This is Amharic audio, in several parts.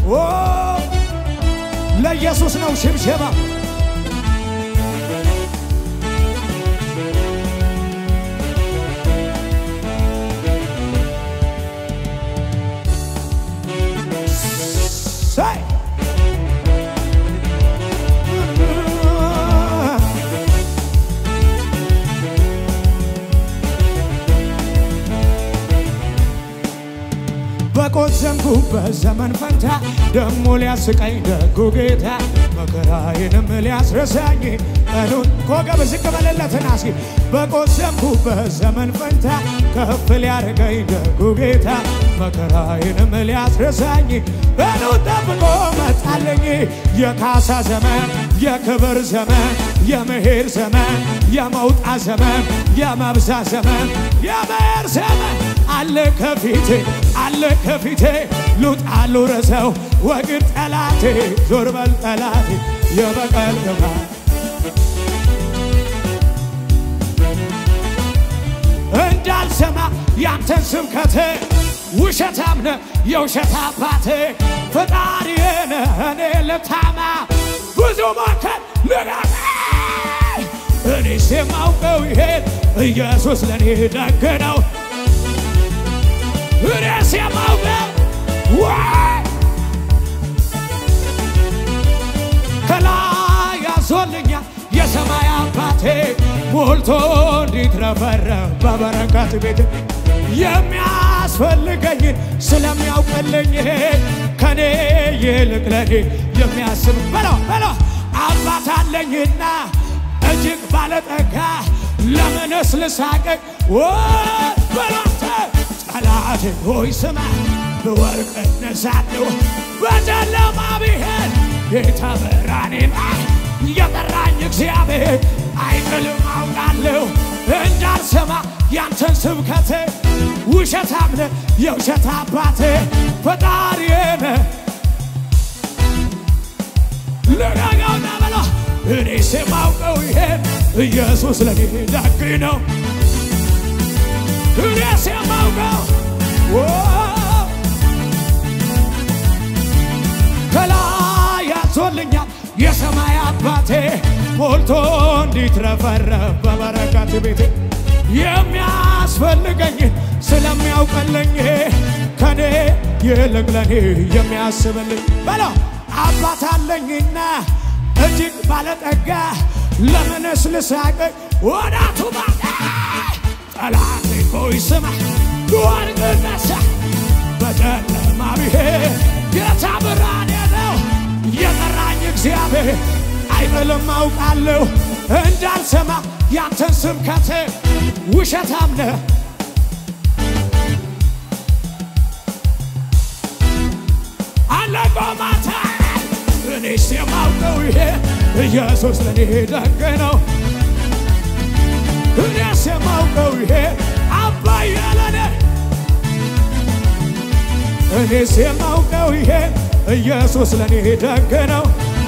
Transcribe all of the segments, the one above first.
ኦ ለኢየሱስ ነው ሽብሸባ ሳይ በቆዘምኩበት ዘመን ፈንታ ደሞ ሊያስቀኝ ደጉ ጌታ መከራዬንም ሊያስረሳኝ ቀኑን ኮገብ ዝቅ በለለትና እስኪ በቆዘምኩበት ዘመን ፈንታ ከፍ ሊያደርገኝ ደጉ ጌታ መከራዬንም ሊያስረሳኝ ቀኑን ጠብቆ መጣለኝ የካሳ ዘመን የክብር ዘመን የመሄድ ዘመን የመውጣት ዘመን የመብዛት ዘመን የመሄድ ዘመን አለ ከፊቴ አለ ከፊቴ ሉጣ ልውረሰው ወግድ ጠላቴ ዞር በል ጠላቴ የበቀል ግባ እንዳልሰማ ያንተን ስብከት ውሸታም ነህ የውሸት አባቴ ፈጣሪዬ ነህ እኔ ልታማ ብዙ ሞከር ልጋት እኔስ የማውቀው ይሄን ኢየሱስ ለእኔ ደግ ነው እኔስ የማውቀው ዋይ ከላይ ያዞልኛል የሰማይ አባቴ ሞልቶ እንዲትረፈረፍ በበረከት ቤት የሚያስፈልገኝን ስለሚያውቅልኝ ከኔ ይልቅ ለኔ የሚያስብ በለው በለው አባት አለኝና እጅግ ባለጠጋ ለምንስ ልሳቀቅ በሎተ ጠላቴ ሆይ ስማ ብወርቅ እነሳለሁ በጨለማ ብሄድ ጌታ ብርሃኔን የጠራኝ እግዚአብሔር አይጥልም አውቃለሁ እንዳልሰማ ያንተን ስብከት ውሸታም ነህ የውሸት አባቴ ፈጣሪዬ ነህ ልረጋውና በሎ እኔስ የማውቀው ይሄን ኢየሱስ ለኔ ደግ ነው እኔስ የማውቀው ኦ፣ ከላይ ያዞልኛል የሰማይ አባቴ ሞልቶ እንዲትረፈረፍ በበረከት ቤቴ የሚያስፈልገኝ ስለሚያውቀልኝ ከኔ ይልቅ ለኔ የሚያስብልኝ በለው አባት አለኝና እጅግ ባለጠጋ ለምንስ ልሳቀቅ ወዳቱ ባዳ ጠላቴ ሆይ ስማ ወርቅ ነሳ በጨለማ ብሄድ ጌታ ብርሃኔ ነው የጠራኝ እግዚአብሔር አይጥልም አውቃለሁ እንዳልሰማ ያንተን ስብከት ውሸታም ነህ አለቆማታ እኔስ የማውቀው ይሄ ኢየሱስ ለኔ ደግ ነው እኔስ የማውቀው ይሄ አባዬ ለኔ እኔስ የማውቀው ይሄ ኢየሱስ ለኔ ደግ ነው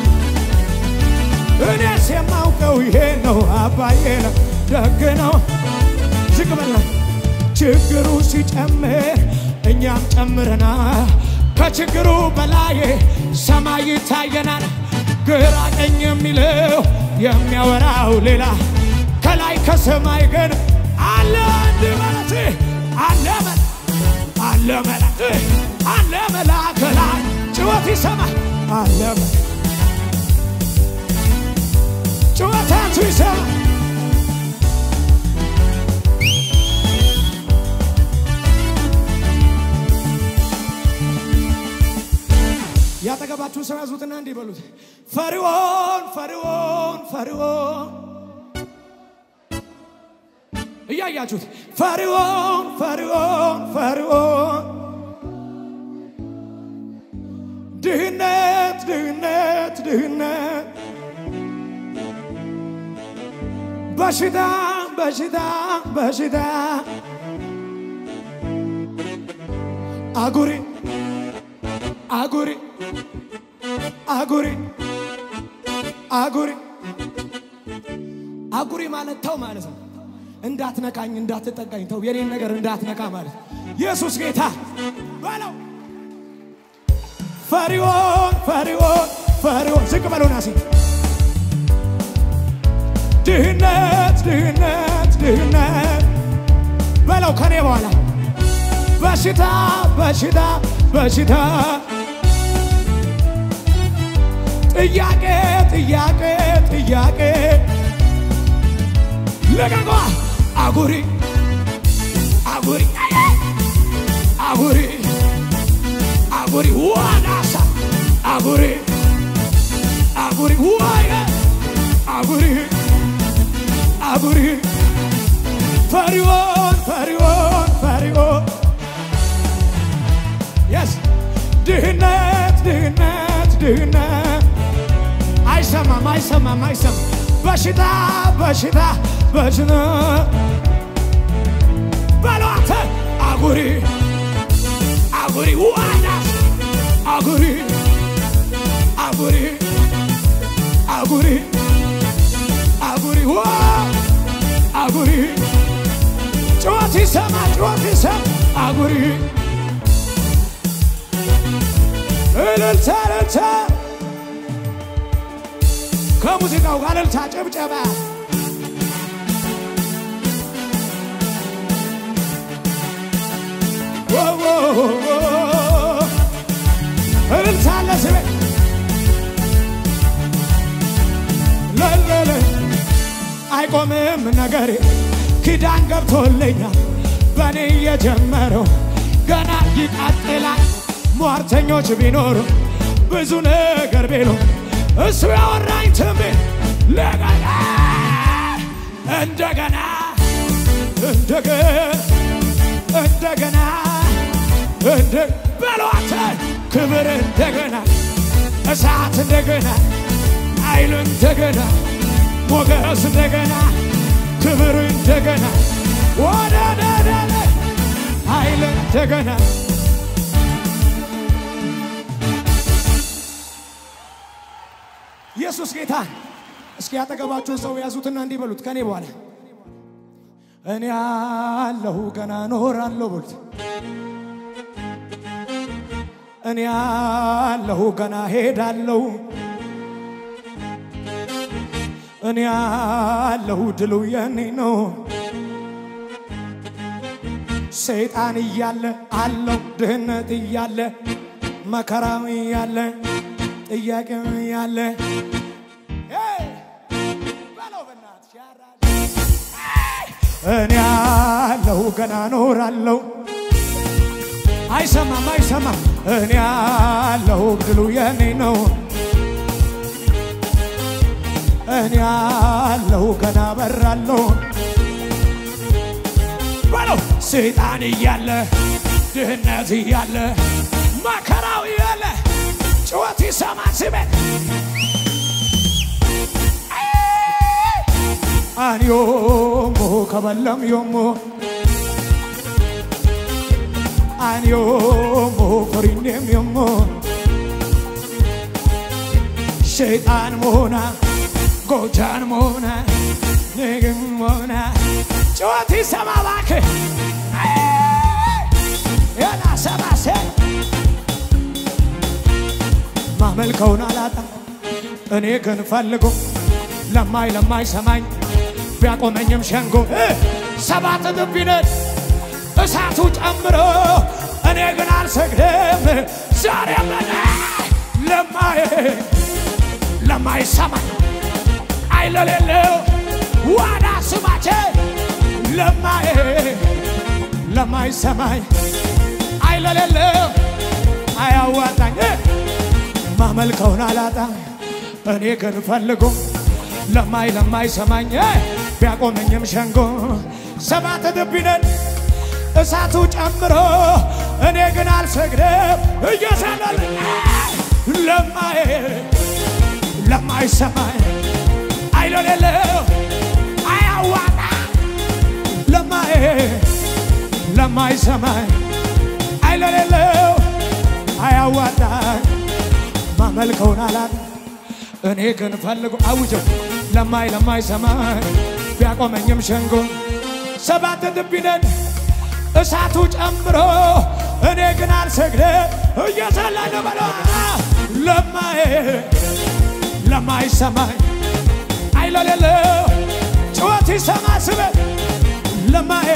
እኔስ የማውቀው ይሄ ነው አባዬ ነው ደግ ነው ዝቅ በላ ችግሩ ሲጨምር እኛም ጨምረና ከችግሩ በላይ ሰማይ ይታየናል ግራ ቀኝ የሚለው የሚያወራው ሌላ ከላይ ከሰማይ ግን አለ አንድ ማለት አለ መላ አለ መላ አለ መላ ከላይ ጭወት ይሰማል አለ መላ ጭወታቱ ይሰማል ያጠገባችሁን ሰው ያዙትና እንዲህ በሉት፣ ፈርዖን ፈርዖን ፈርዖን እያያችሁት ፈርዖን ፈርዖን ፈርዖን ድህነት ድህነት ድህነት በሽታ በሽታ በሽታ አጉሪ አጉሪ አጉሪ አጉሪ አጉሪ ማለት ተው ማለት ነው። እንዳትነካኝ እንዳትጠጋኝ ተው የኔን ነገር እንዳትነካ ማለት ነው። ኢየሱስ ጌታ በለው። ፈሪዖን ፈሪዖን ፈሪዖን ዝቅ በሉና ሲ ድህነት ድህነት ድህነት በለው ከኔ በኋላ በሽታ በሽታ በሽታ ጥያቄ ጥያቄ ጥያቄ ልቀቋ አጉሪ አጉሪ አጉሪ አጉሪ ዋናሳ አጉሪ አጉሪ ዋየ አጉሪ አጉሪ ፈሪዖን ፈሪዖን ፈሪዖን የስ ድህነት ድህነት ድህነት አይሰማም አይሰማም አይሰማም በሽታ በሽታ በሽታ በሏተ አጉሪ አጉሪ ዋናስ አጉሪ አጉሪ አጉሪ አጉሪ ዋ አጉሪ ጩኸት ይሰማ ጩኸት ይሰማ አጉሪ እልልታ እልልታ ከሙዚቃው ጋር እልልታ ጭብጨባ እልልታ አለ ስቤ ለለለ አይቆምም ነገሬ ኪዳን ገብቶልኛል በእኔ የጀመረው ገና ይቀጥላል። ሟርተኞች ቢኖሩ ብዙ ነገር ቢሉ እሱ ያወራኝ ትንቢት ለገና እንደገና እንደገና እንደገና እንደ በሏተ ክብር እንደገና እሳት እንደገና ኃይል እንደገና ሞገስ እንደገና ክብር እንደገና ወደ ደደለ ኃይል እንደገና ኢየሱስ ጌታ። እስኪ ያጠገባችሁን ሰው ያዙትና እንዲህ በሉት ከኔ በኋላ እኔ አለሁ ገና እኖራለሁ በሉት። እኔ አለሁ ገና ሄዳለሁ። እኔ አለሁ ድሉ የኔ ነው። ሰይጣን እያለ አለው ድህነት እያለ መከራው እያለ ጥያቄው እያለ እኔ አለሁ ገና እኖራለሁ። አይሰማም አይሰማም። እኔ አለሁ ድሉ የኔ ነው። እኔ አለሁ ገና በራለሁ በለው ሰይጣን እያለ ድህነት እያለ መከራው እያለ ጩኸት ይሰማ ስሜት አንዮሞ ከበለም ዮሞ አንዮሞ ኮሪኔም ዮሞ ሸይጣን ሞና ጎጃን ሞና ንግም ሞና ጩኸት ይሰማ እባክህ የና ሰባሴ ማመልከውን አላጣ እኔ ግን ፈልጎ ለማይ ለማይ ሰማኝ ቢያቆመኝም ሸንጎ ሰባት እጥፍ ቢነድ እሳቱ ጨምሮ እኔ ግን አልሰግድም ዛሬ መነ ለማይ ለማይ ሰማኝ አይለሌለው ዋና ስማቼ ለማይ ለማይ ሰማኝ አይለሌለው አያዋጣኝ ማመልከውን አላጣ እኔ ግን ፈልጎ ለማይ ለማይ ሰማኝ ቢያቆመኝም ሸንጎ ሰባት እጥፍ ቢነድ እሳቱ ጨምሮ እኔ ግን አልሰግድም እየሰለል ለማይ ለማይ ሰማኝ አይለሌለው አያዋጣ ለማይ ለማይ ሰማኝ አይለሌለው አያዋጣ ማመልከውን አላጣ እኔ ግን ፈልጎ አውጀው ለማይ ለማይ ሰማይ ቢያቆመኝም ሸንጎ ሰባት እጥፍ ቢነድ እሳቱ ጨምሮ እኔ ግን አልሰግድም እየዘለለ በለ ለማዬ ለማይሰማኝ አይለሌለው ጩኸት ይሰማ ስበ ለማዬ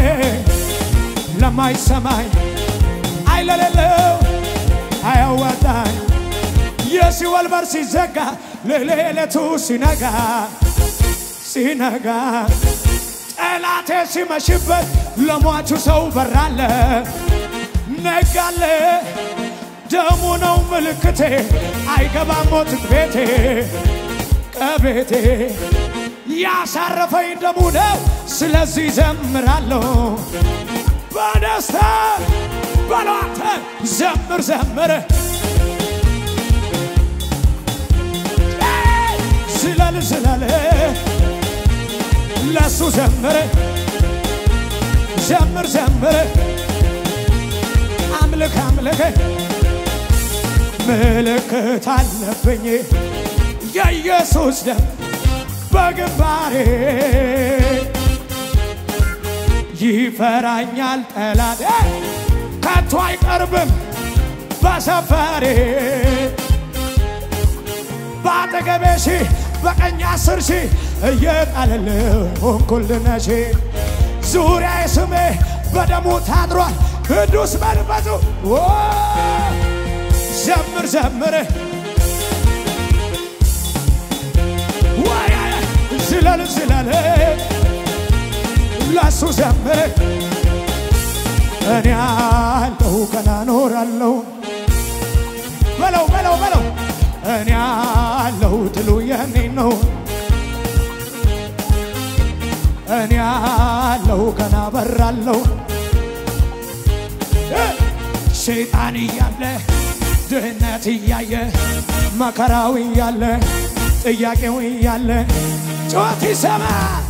ለማይሰማኝ አይለሌለው አያዋጣኝ የሲኦል በር ሲዘጋ ለሌሊቱ ሲነጋ ሲነጋ ጠላቴ ሲመሽበት ለሟቹ ሰው በራለ ነጋለ ደሙ ነው ምልክቴ አይገባም ሞት ቤቴ ከቤቴ ያሳረፈኝ ደሙ ነው ስለዚህ ዘምራለሁ በደስታ በሏተ ዘምር ዘምር ዝለል ዝለል ለሱ ዘምር ዘምር ዘምር አምልክ አምልክ ምልክት አለብኝ የኢየሱስ ደም በግንባሬ ይፈራኛል ጠላት ከቶ አይቀርብም በሰፈሬ በአጠገቤ ሺህ በቀኝ አስር ሺህ እየጣለል ሆንኩልነሽ ዙሪያ ስሜ በደሙ ታድሯል ቅዱስ መንፈሱ ኦ፣ ዘምር ዘምር ወይ ዝለል ዝለል ለሱ ዘምር እኔ አለሁ ገና ኖራለሁ በለው በለው በለው እኔ አለሁ ድሉ የኔ ነው እኔ አለሁ ገና በራለሁ ሰይጣን እያለ ድህነት እያየ መከራው እያለ ጥያቄው እያለ ጩኸት ይሰማ